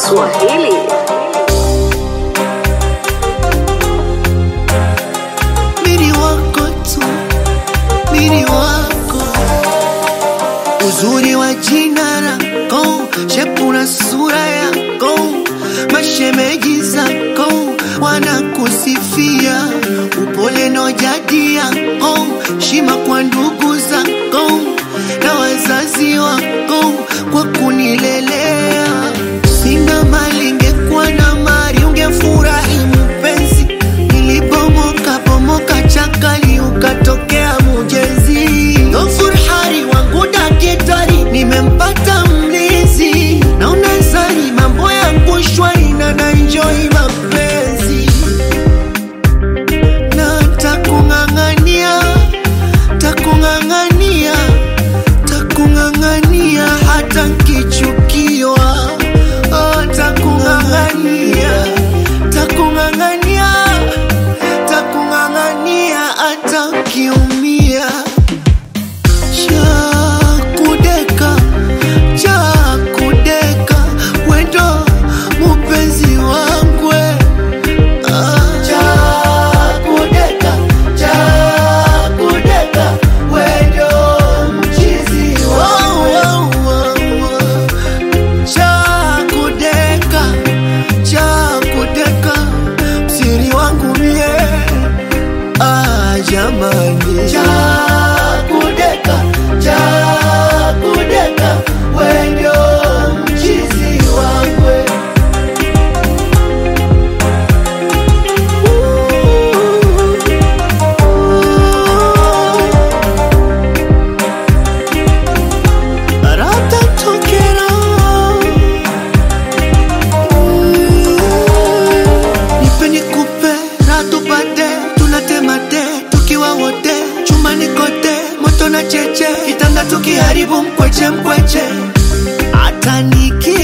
Swahili. mini wako tu, mini wako, uzuri wa jina lako, shepu na sura yako, mashemeji zako wanakusifia, upole na jadi yako, shima kwa ndugu zako na wazazi wako kwa kunilelea. Sina mali, ingekuwa na mali ungefurahi mpenzi. Nilipomoka pomoka chakali, ukatokea mujezi. Ghafur hari wangu dakitari, nimempata mlizi. Naona zari mambo yangu shwari na nanjoi mapenzi na takung'ang'ania takung'ang'ania takung'ang'ania hata nkichukiwa oh, takung'ang'ania takung'ang'ania takung'ang'ania hata nkiumia chakudeka chakudeka wendo mupenzi wangwe chakudeka chakudeka wendo mchizi chakudeka chakudeka msiri wangu mie ah, jamani chakudeka chakudeka wendo mchizi wangwe Ratatokera. Nipe nikupe, raha tupate, tunatemate tukiwa wote chumbani kote, moto na cheche, kitanda tukiharibu mkweche mkweche, hata niki